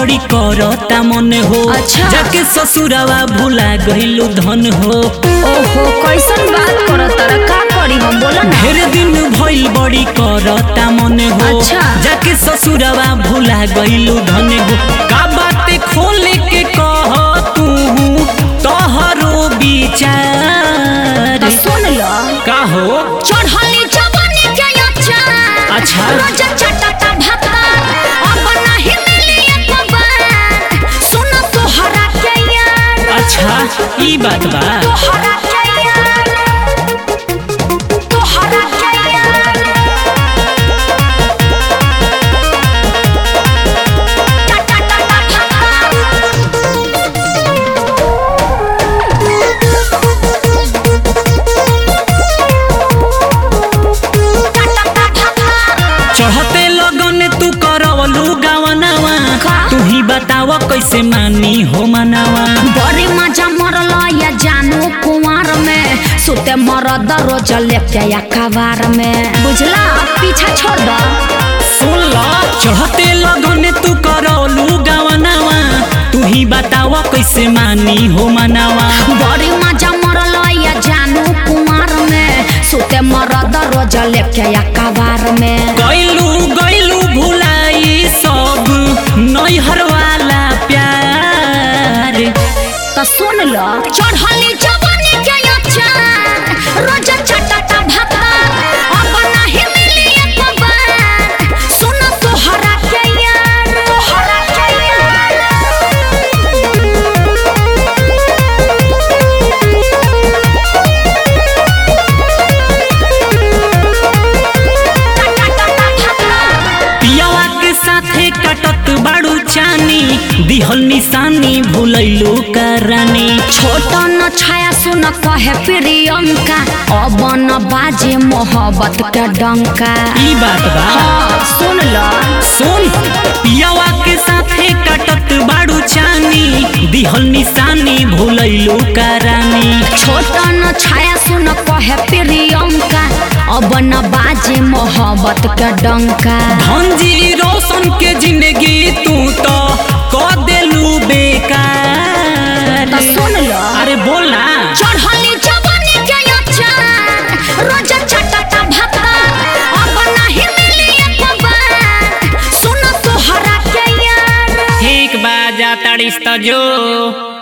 बड़ी करता मन हो अच्छा। जाके ससुरवा भुला गइलू धन हो ओहो कैसन बात करत तारा का करी हम बोला ना ढेर दिन भइल बड़ी करता मन हो अच्छा। जाके ससुरवा भुला गइलू धन हो का बात खोल के कह तू तोहरो विचार तो सुन लो का हो चढ़ली जवानी के अचार अच्छा। रोज चटता भाता अब नहीं मिली एक बार सुन तोहरा के यार अच्छा ई बात बा तोहरा के यार तोहरा के यार चटता भाता चढ़ते लगन तू करवलू गावनावा का? तू ही बताव कैसे मानी हो मनावा बड़ी मजा मरल या जानू कुंवर में सुते मरद रोज लेके या कबार में बुझला पीछा छोड़ दो सुन ला चढ़ते लगन तू करवलू गावनावा तू ही बताव कैसे मानी हो मनावा बड़ी मजा मरल या जानू कुंवर में सुते मरद रोज लेके या कबार में गइलू गइलू भुलाई सब नैहर वाला प्यार तो सुन लो चढ़ली जवानी के अचार रोज चटता भाता अब नहीं मिली एक बार सुन तोहरा के यार तोहरा के यार पियावा के साथे कटत बाड़ू चानी दिहल निशानी भुलैलू करानी छोट न छाया सुन कहे प्रियंका अब न बाजे मोहब्बत के डंका ई बात बा हाँ सुन लो सुन पियावा के साथे कटत बाड़ू चानी दिहल निशानी भुलैलू करानी छोट न छाया सुन कहे प्रियंका अब न बाजे मोहब्बत के डंका धनजी रोशन के जिंदगी तू तो क देलू बेकार तो सुन लो अरे बोल ना चढ़ली जवानी के अचार रोज चटता भाता अब नहीं मिली एक बार सुन तोहरा के यार ठीक बा जा तड़िस तो जो